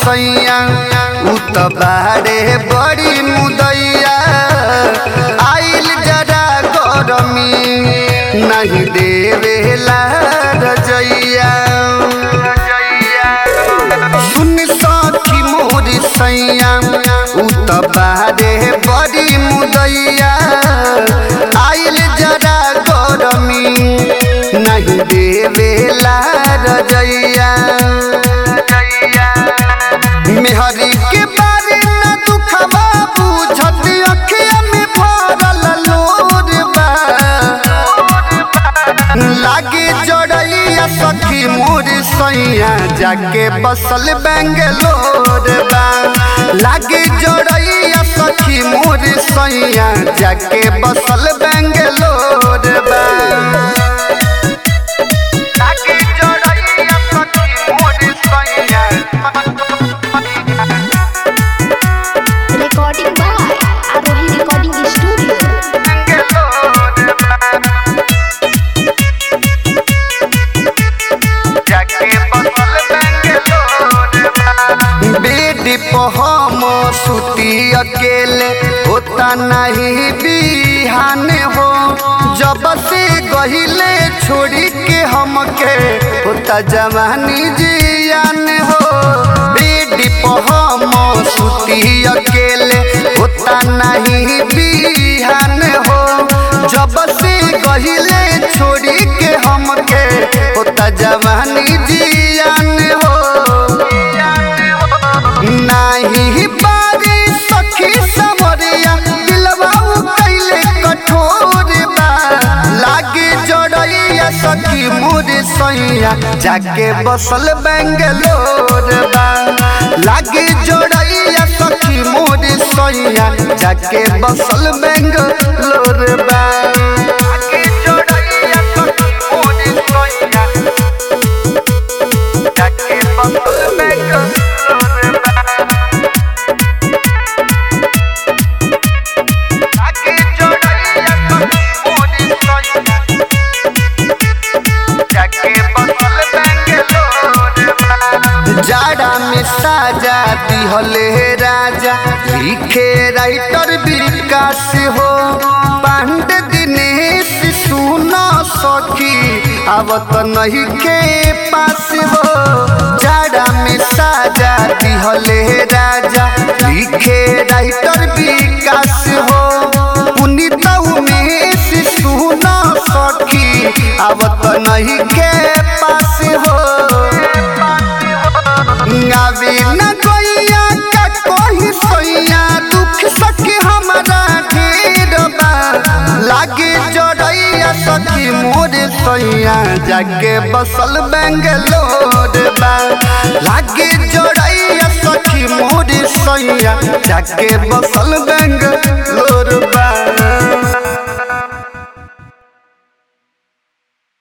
सैया उ त बारे बड़ी मुदैया आइल जरा गरमी नहीं देवेला रजैया सुन सखी मोर सैया उ त बारे बड़ी मुदैया आइल जरा गरमी नहीं देवेला रजैया मेहरी के बारे न दुखबा बुझत अखिया में भरल लोर बा लागे जड़ैया सखी मोर सैया जाके बसल बेंगलोर बा लागे जड़ैया सखी मोर सैया जाके बसल बेंगलोर बा लागे जड़ैया सखी मोर सैया Recording by Arohi Recording Studio. Bed पर हम सुती अकेले होता नहीं बिहान हो जब से गहिले छोड़ी के हमके होता जवानी जियान हो बेड पर हम सुती अकेले होता नहीं बिहान हो जब से गहिले छोड़ी के हमके होता जवानी जियान हो नाही बारी सखी समरिया दिलवा कैले कठोर बा लागे जड़ैया सखी मोर सैया जाके बसल बेंगलोर बा लागे जड़ैया सखी मोर सैया जाके बसल बेंगलोर बा लागे जड़ैया सखी मोर सैया जाके बसल बेंगलोर बा आके जोड़ैया सखी मोरी सैया जाके बसल बेंगलोर बा। जाड़ा में साजा दिहले राजा लिखे राइटर विकास हो पांड दिनेश सुनो सखी आवत नहीं के पास हो जाड़ा में साजा दिहले राजा लिखे राइटर विकास हो पुनीत उमेश सुनो सखी आवत नहीं के पास हो आवे न गैया का कोई सोइया दुख सखी हमारा ढेर बा लागे जड़ैया सखी मोर सोइया जाके बसल बेंगलोर बा लागे जड़ैया सखी मोर सोइया जाके बसल बेंगलोर बा